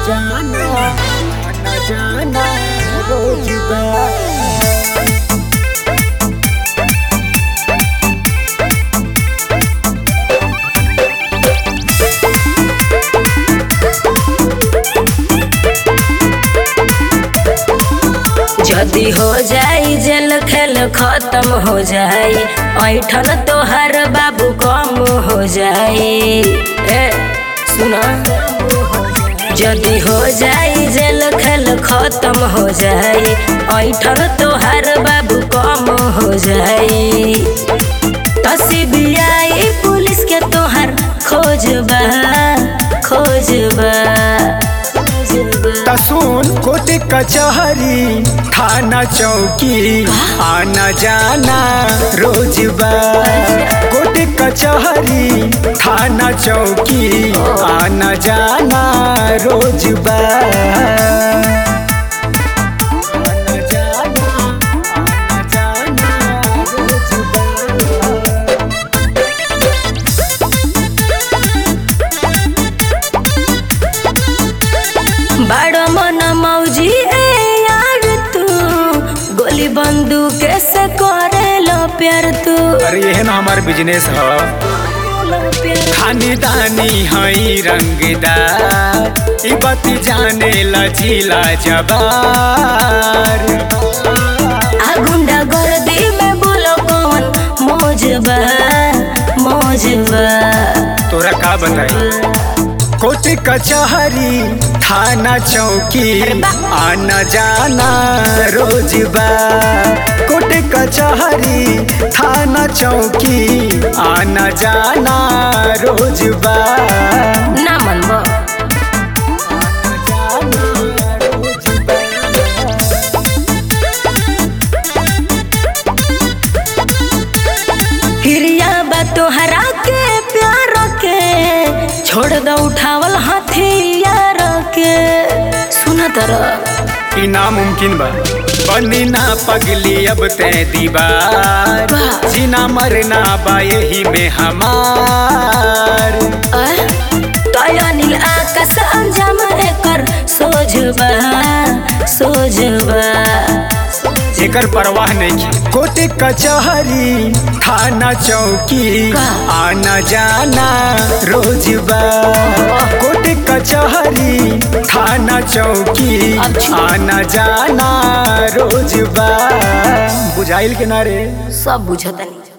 जाना आना जाना रोज बा जदी हो जाई जेल खेल खत्म हो जाई ऐठन तोहर बाबू कम हो जाई ए सुना जदी हो जाई जेल खेल खत्म हो जाई ऐठन तोहर बाबू कम हो जाई तसीबियाई पुलिस के तोहर खोजबा खोजबा खोजबा तसुन कोटे कचहरी थाना चौकी आना जाना रोज बा कोटे कचहरी थाना चौकी आना जाना रोज बा आना जाना, आना जाना रोज बा। बड़ मन मौजी ए यार तू गोली बंदूक से करे लो प्यार तू अरे ये ना हमार बिजनेस है खानदानी हई रंगदार ई बात जाने लचीला जबार आ गुंडा गर्दी में बोलो कौन मौजबा मौजबा तोरा का बताई कोर्ट कचहरी थाना चौकी आना जाना रोज बा कोर्ट कचहरी थाना चौकी आना जाना रोज बा ना मनबो आना जाना रोज बा। हिरिया बा तोहरा के प्यार के छोड़ दो उठावल हथियार के सुन तरह ई नामुमकिन बा बनी ना पगली अब ते दीवार वाह। जीना मरना बा यही में हमार तया नील आकाश अंजाम एकर सोझबा सोझबा एकर परवाह नहीं कोर्ट कचहरी थाना चौकी का? आना जाना रोज बा कोर्ट कचहरी थाना चौकी अच्छा। आना जाना रोज बा बुझाइल के नारे सब बुझतनी